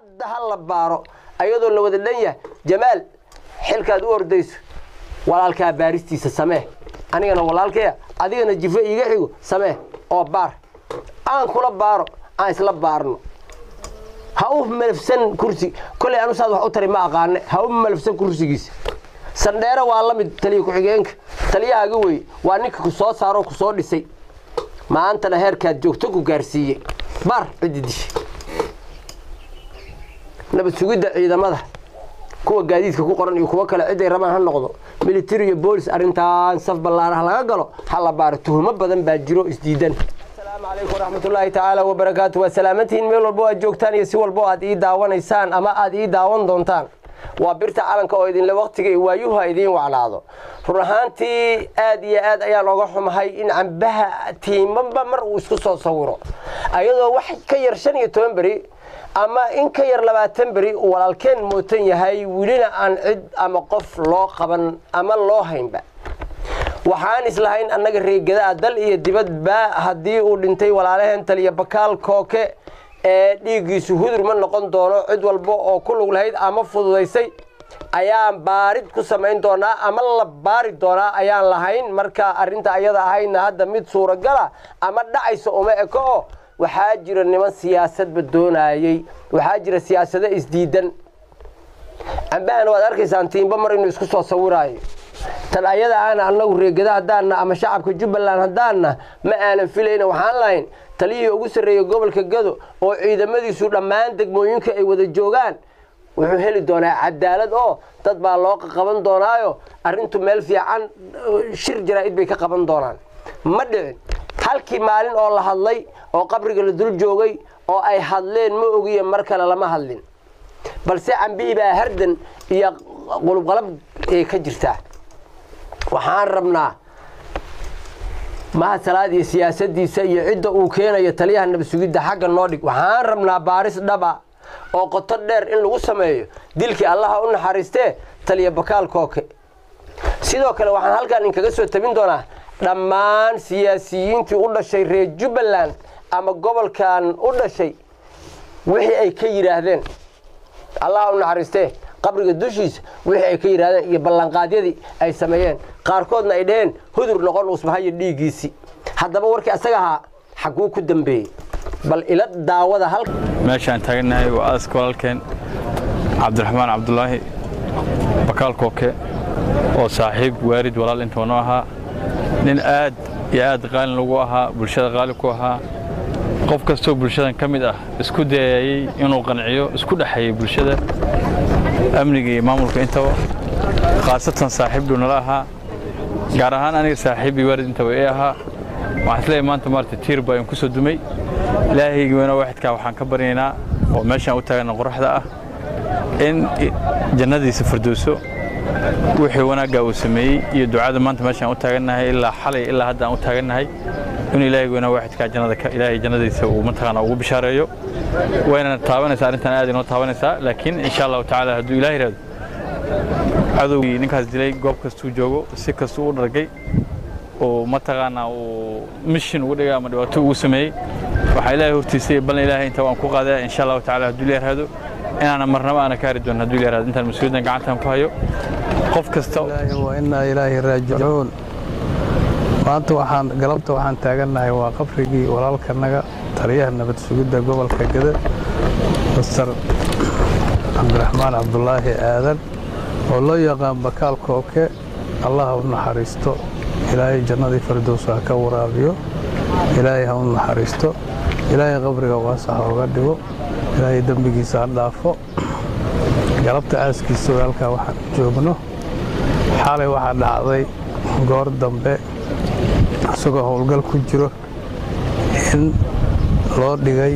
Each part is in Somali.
hadda ha la baaro ayadoo la wada dhan yahay jamaal xilkaad u ordayso walaalkaa baaristiisa samee anigana walaalkaya adigana jifo iiga xigo samee oo baar aan kula baaro aan isla baarno ha u malafsan kursi koley anu saad wax u tari ma aqaane ha u malafsan kursigiisa sandheere waa la mid taliya ku-xigeenka taliyahaaga wey waa ninka ku soo saaroo ku soo dhisay maantana heerkaad joogto ku gaarsiiyey baar ciddi dishay nabad sugidda ciidamada kuwa gaadiidka ku qoran iyo kuwo kale ciday rabaan ha noqdo military iyo boolis arrintaan saf ballaaraha laga galo ha la baaro tuhumo badan baa jiro isdiidan asalaamu calaykum waraxmatullaahi tacaala wabarakaatu waa salaamantihiin meel walbo aad joogtaan iyo si walbo aad ii daawanaysaan ama aad ii daawan doontaan waa birta calanka oo idinle waqtiga iyo waayuha idiin wacnaado run ahaantii aad iyo aad ayaan oga xumahay in cambaha tiimaba mar uu isku soo sawiro ayadoo wax ka yar shan iyo toban beri ama in ka yar labaatan beri uu walaalkeen mootan yahay welina aan cid ama qof loo qaban ama loo haynba waxaan islahayn annaga reegadaa dal iyo dibadba haddii uu dhintay walaalaheen taliya bakaal kooke ee dhiiggiisu hudur ma noqon doono cid walba oo ku lug lahayd ama fududaysay ayaan baarid ku samayn doonaa ama la baari doonaa ayaan lahayn marka arrinta ayada ahayna hadda mid suuragala ama dhacaysa uma eko oo waxaa jira niman siyaasadba doonayey waxaa jira siyaasado isdiidan cambahana waad arkaysaan tiimba mar inuu isku soo sawiraayo tan ayada aana annagu reegada haddaanna ama shacabka jubbaland haddaanna ma aanan filayna waxaan lahayn taliyihii ugu sarreeyey gobolka gado oo ciidamadiisu dhammaan degmooyinka ay wada joogaan wuxuu heli doonaa cadaalad oo dad baa loo qaban doonaayo arrintu meel fiican shir jaraa'id bay ka qaban doonaan ma dhicin halkii maalin oo la hadlay oo qabriga la dul joogay oo ay hadleen ma ogiye mar kale lama hadlin balse cambihii baa hardan iyo qulubqalab ay ka jirtaa waxaan rabnaa mahasalaad iyo siyaasadiisa iyo cidda uu keenayo taliyaha nabadsugidda xagga noo dhig waxaan rabnaa baaris dhaba oo qoto dheer in lagu sameeyo dilkii allaha u naxariistee taliya bakaal kooke sidoo kale waxaan halkaan inkaga soo tabin doonaa dhammaan siyaasiyiintii u dhashay reer jubbaland ama gobolkan u dhashay wixii ay ka yidhaahdeen allaha u naxariistee qabriga dushiisa wixii ay ka yidhahdeen iyo ballanqaadyadii ay sameeyeen qaarkoodna ay dhaheen hudur noqon uusbahayo dhiiggiisii haddaba warkii asaga ahaa xaguu ku dambeeyey bal ila daawada hal meeshaan taagannahay waa aaska walaalkeen cabdiraxmaan cabdulaahi bakaal kooke oo saaxiib waarid walaal intuu noo ahaa nin aad iyo aad qaalin lagu ahaa bulshada qaali ku ahaa qof kastoo bulshadan ka mid ah isku dayayey inuu qanciyo isku dhexeeyey bulshada amniga iyo maamulka intaba khaasatan saaxiib dhuu nala ahaa gaar ahaan aniga saaxiib iyo waarid intaba ee ahaa waxaan isleeyahay maanta maarata tiir baa in ku soo dumay ilaahaygi weyna waaxidkaa waxaan ka baryaynaa oo meeshaan u taagana qoraxda ah in jannadiisa firdowso wixii wanaaggaa uu sameeyey iyo ducada maanta meeshaan u taagannahay ilaa xalay ilaa hadda aan u taagannahay in ilaahaygi weyna waaxidkaa jannada ilaahay jannadiisa uu mataqaana ugu bishaareeyo wayna taabanaysaa arrintan aad inoo taabanaysaa laakiin insha allahu tacaala hadduu ilaah yidhahdo cadowgii ninkaas dilay goob kastuu joogo si kastuu u dhargay oo mataqaanaa uu mishin ugu dhigay ama dhibaato ugu sameeyey waxaa ilaahay hortiisay balna ilaahay inta waan ku qaadaya insha allahu tacaala hadduu ilaah yidhahdo inaana marnaba aana ka hari doonin hadduu ilaah yidhahdo intaan mas-uuliyaddan gacantaan ku hayo qof kasta wa innaa ilaahi raajicuun maanta waxaan galabta waxaan taagannahay waa qabrigii walaalkanaga taliyaha nabad sugidda gobolka gada master cabdiraxmaan cabdulaahi aadan oo loo yaqaan bakaal kooke allah u naxariisto ilaahay jannadii fardows ha ka waraabiyo ilaahay ha u naxariisto ilaahay qabriga waasax oga dhigo ilaahay dembigiisa ha dhaafo galabta aaskiisa halkaa waxaan joogno xalay waxaa dhacday goor dambe isagoo howlgal ku jiro in loo dhigay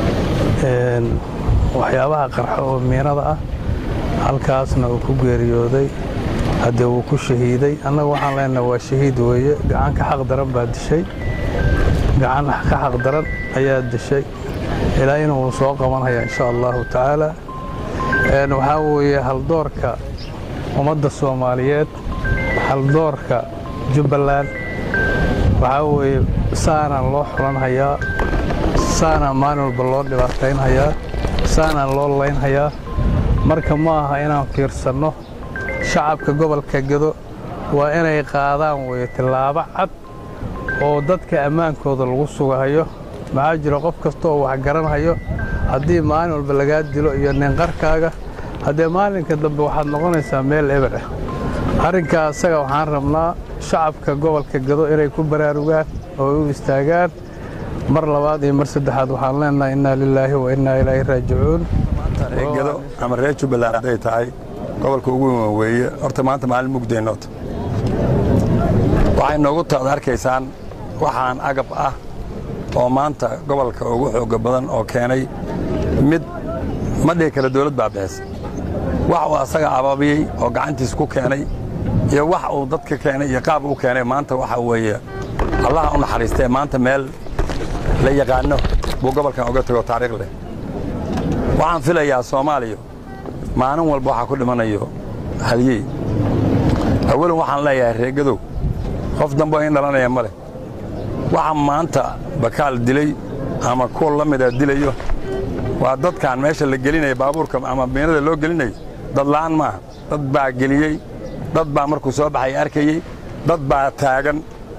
waxyaabaha qarxo oo miinada ah halkaasna uu ku geeriyooday haddee wuu ku shahiiday annaga waxaan leenaha waa shahiid weeye gacan ka xaq daran baa dishay gacan ka xaq daran ayaa dishay ilaahina wuu soo qabanhayaa insha allahu tacaala waxaa weeye haldoorka ummadda soomaaliyeed haldoorka jubbaland waxaa weeye saanaan loo xulanhayaa saanaan maalin walba loo dhibaataynhayaa saanaa loo laynhayaa marka ma aha inaan fiirsanno shacabka gobolka gedo waa inay qaadaan weeye tillaabo cad oo dadka ammaankooda lagu sugahayo maxaa jira qof kasta oo wax garanhayo haddii maalin walba lagaa dilo iyo ninqarkaaga haddee maalinka dambe waxaad noqonaysaa meel eber ah arrinkaa asaga waxaan rabnaa shacabka gobolka gedo inay ku baraarugaan oo u istaagaan mar labaad iyo mar saddexaad waxaan leenahay innaa lilaahi wa innaa ilaahi raajicuun reegado ama reer jubbaland hadday tahay gobolka ugu weyn weeye horta maanta maalin mugdeennoota waxay noogu taad arkaysaan waxaan agab ah oo maanta gobolka ugu xoogga badan oo keenay mid ma dhihi kale dawlad baa bixisa wax uu asaga ababiyey oo gacantiis ku keenay iyo wax uu dadka keenay iyo qaab u keenay maanta waxa weeye allaha u naxariistee maanta meel la yaqaanno buu gobolkan uga tego taariikh leh waxaan filayaa soomaaliya maalin walba waxaa ku dhimanayo halyey awalan waxaan leeyahay reegadow qof dambe in dhalanaya ma leh waxa maanta bakaal dilay ama kuwa la mida dilayo waa dadkaan meesha la gelinaya baabuurka ama miinada loo gelinayo dad la'aan maaha dad baa geliyey dad baa markuu soo baxay arkayey dad baa taagan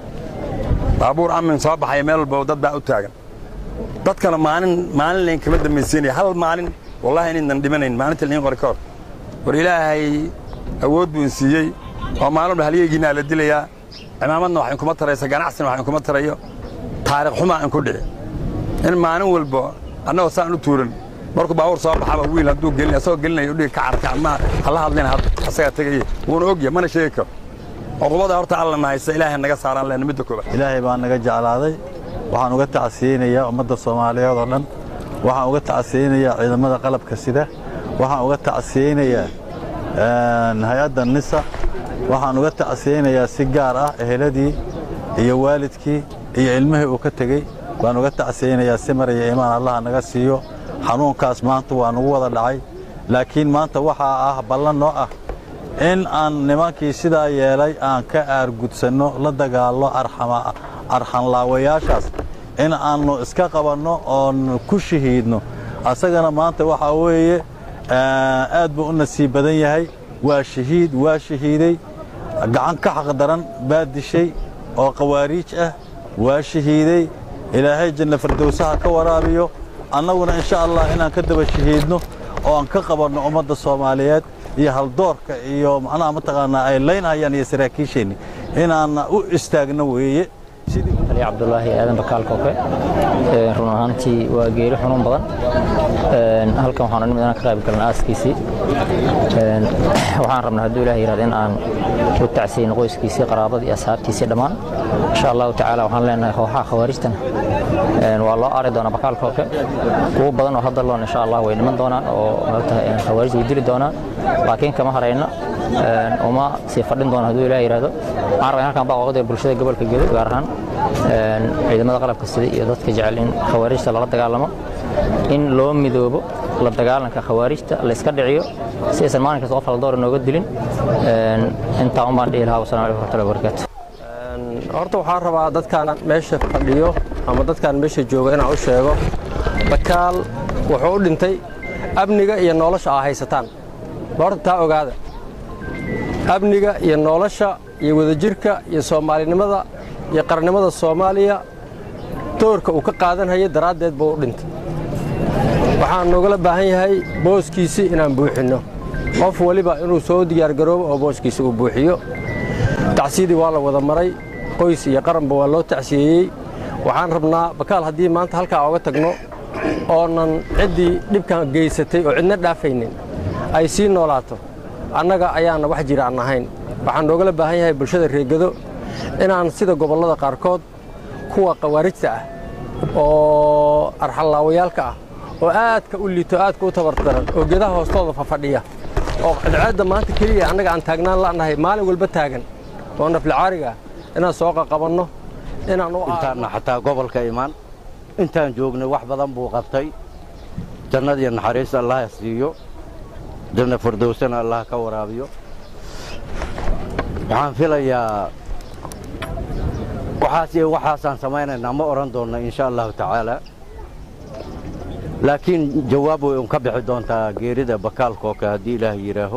baabuur amin soo baxaya meel walba dad baa u taagan dadkana maalin maalin layn kama dambaysiinaya hal maalin wallahi inaynan dhimanayn maalinta lain qori ka hor war ilaahay awood buu in siiyey oo maalin walba halyeygiinaa la dilayaa cimaamadna wax inkuma taraysa ganacsina wax inkuma tarayo taariikh xumaa inku dhici in maalin walba annagoo saan u tuuran markuu baabuur soo baxaba wiil hadduu gelin asagoo gelinayo udhiga ka carka ma hala hadlina asagaa tegaya wuuna ogya mana sheegi karo cuqubada horta alla nahaysa ilaahay naga saaraan lehna midda koobaad ilaahay baa naga jeclaaday waxaan uga tacsiyeynayaa ummadda soomaaliyeed oo dhan waxaan uga tacsiyeynayaa ciidamada qalabka sida waxaan uga tacsiyeynayaa hay-adda nisa waxaan uga tacsiyeynayaa si gaar ah eheladii iyo waalidkii iyo ilmihii uu ka tegey baan uga tacsiyeynayaa simar iyo imaan allaha naga siiyo xanuunkaas maanta waa nagu wada dhacay laakiin maanta waxaa ah ballan noo ah in aan nimankii sidaa yeelay aan ka aargudsanno la dagaallo arxanlaawayaashaas in aannu iska qabanno oon ku shahiidno asagana maanta waxaa weeye aad buu u nasiib badan yahay waa shahiid waa shahiiday gacan ka xaqdaran baa dishay oo khawaariij ah waa shahiiday ilaahay janna fardowsaha ka waraabiyo annaguna insha allah inaan ka daba shahiidno oo aan ka qabanno ummadda soomaaliyeed iyo haldoorka iyo macnaha mataqaanaa ay laynhayaan iyo saraakiisheenni inaanna u istaagno weeye ali cabdulaahi aadan bakaal kooke run ahaantii waa geeri xanuun badan halkan waxaan nimid inaan ka qayb galna aaskiisii waxaan rabnaa hadduu ilaah yihahdo in aan u tacsiyeyno qoyskiisii qaraabadii iyo asxaabtiisii dhammaan insha allahu tacaala waxaan leenahay kooxaha khawaarijtana waa loo aari doonaa bakaal kooke kuwo badan oo hadda loon insha allah way dhiman doonaan oo maogtahay khawaarij way dili doonaan laakiin kama harayno uma sii fadhin doono hadduu ilaah yihahdo waxaan rabaa in halkan baaqoqda bulshada gobolka gedo gaar ahaan ciidamada qalabka sida iyo dadka jecel in khawaarijta lala dagaalamo in loo midoobo la dagaalanka khawaarijta la iska dhiciyo si aysan maalin kasta qof haldoor inooga dilin intaa un baan dhihi lahaa wasalam alaikum warahmatullahi wabarakaatu horta waxaan rabaa dadkaan meesha fadhiyo ama dadkaan meesha jooga inaan u sheego bakaal wuxuu u dhintay amniga iyo nolosha aa haysataan horta taa ogaada amniga iyo nolosha iyo wadajirka iyo soomaalinimada iyo qarannimada soomaaliya doorka uu ka qaadanhayay daraaddeed buu u dhintay waxaan noogala baahan yahay booskiisii inaan buuxinno qof waliba inuu soo diyaargaroobo oo booskiisa uu buuxiyo tacsiyadii waa la wada maray qoys iyo qaranba waa loo tacsiyeeyey waxaan rabnaa bakaal haddii maanta halkaa oga tagno oonan ciddii dhibkan geysatay oo cidna dhaafaynin ay sii noolaato annaga ayaana wax jira aan ahayn waxaan noogala baahan yahay bulshada reegado inaan sida gobollada qaarkood kuwa khawaarijta ah oo arxallaawayaalka ah oo aadka u liito aadka u tabardaran oo gedaha hoostooda fafadhiya oo cadceedda maanta keliya annaga aan taagnaan la'nahay maalin walba taagan oo naflicaariga ah inaan soo qaqabanno inaan u intaanna xataa gobolka imaan intaan joognay wax badan buu qabtay jannadiyo naxariista allaha siiyo janna fardowsana allah ka waraabiyo waxaan filayaa waxaas iyo waxaasaan samaynaynaa ma odhan doonna insha allahu tacaala laakiin jawaab way un ka bixi doontaa geerida bakaalkooka haddii ilaah yidhaaho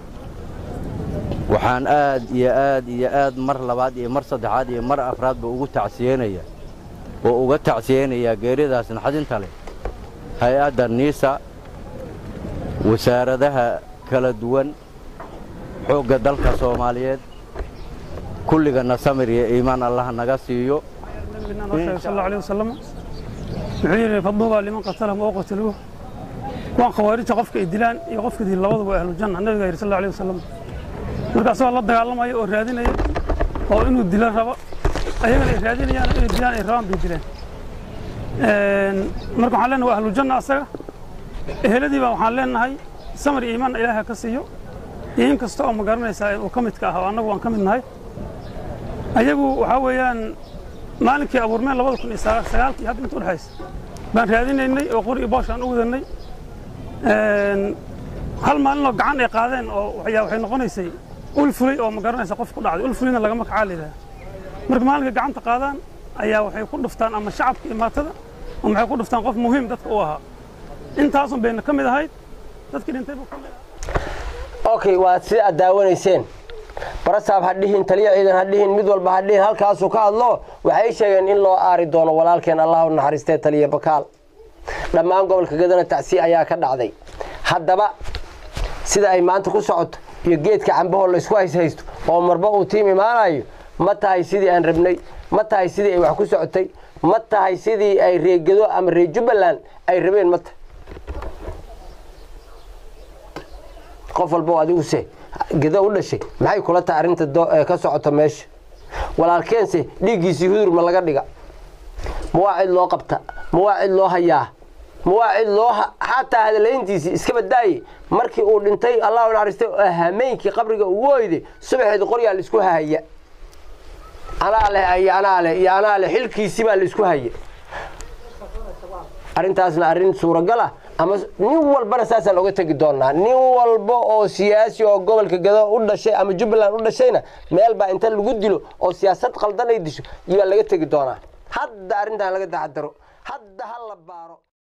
waxaan aad iyo aad iyo aad mar labaad iyo mar saddexaad iyo mar afraadba ugu tacsiyeynaya oo uga tacsiyeynayaa geeridaas naxdinta leh hay-adda niisa wasaaradaha kala duwan xoogga dalka soomaaliyeed kulligana samir iyo iimaan allah naga siiyo sal alay wasalam wuxuu yidhi faduubaa liman qatalahum oo qataluuh kuwaan khawaarijta qofka ay dilaan iyo qofka dil labaduba ahlujanna nabiga yidhi sal alay wasalam marka asagoo la dagaalamaya oo raadinaya oo inuu dilo rabo ayagana ay raadinayaan inay dilaan ay rabaan bay dileen marka waxaan leenahay waa ahlujanna asaga eheladiiba waxaan leenahay samar iyo iimaan ilaaha ka siiyo iyo in kasta oo ma garanaysaa uu ka midka ah oo annagu waan ka mid nahay ayagu waxaa weeyaan maalinkii abuurmeen labada kun iyo sagaalkii hadda inta udhexaysa baan raadinaynay oo qori iyo boosh aan u wadanay hal maalinoo gacan ay qaadeen oo waxyaa waxay noqonaysay ul fulay oo ma garanaysa qof ku dhacday ul fulayna lagama kacaa layidhaha marka maalinka gacanta qaadaan ayaa waxay ku dhuftaan ama shacabka iyo maatada ama waxay ku dhuftaan qof muhiim dadka u ahaa intaasun bayna ka mid ahayd dadkii dhintay buu ka mid ahaa okay waad sida aad daawanayseen barasaab ha dhihin taliya ciidan ha dhihin mid walba ha dhihin halkaasuu ka hadlo waxay sheegeen in loo aari doono walaalkeen allah u naxariistee taliya bakaal dhammaan gobolka gadana tacsiye ayaa ka dhacday haddaba sida ay maanta ku socoto iyo geedka cambahoo laysku hayshaysto oo marba uu tiim imaanayo ma tahay sidii aan rabnay ma tahay sidii ay wax ku socotay ma tahay sidii ay reegado ama reer jubbaland ay rabeen ma tahay qof walba oo adigu se gedo u dhashay maxay kula tahay arrinta ka socota meesha walaalkeense dhiiggiisii hudur ma laga dhiga ma waa cid loo qabta ma waa cid loo hayaa ma waa cid loo xataa hadalayntiisii iska badaaye markii uu dhintay allah u naxariistay oo hameenkii qabriga ugu oyday subaxeed qoryaa laisku hahaya anaa leh iyo anaa leh iyo anaa leh xilkiisii baa laisku haya arrintaasna arrin suuragal ah ama nin walbana saasaan oga tegi doonaa nin walba oo siyaasi oo gobolka gado u dhashay ama jubbaland u dhashayna meel baa inta lagu dilo oo siyaasad qaldan ay disho iyaa laga tegi doonaa hadda arrintan laga taxadaro hadda ha la baaro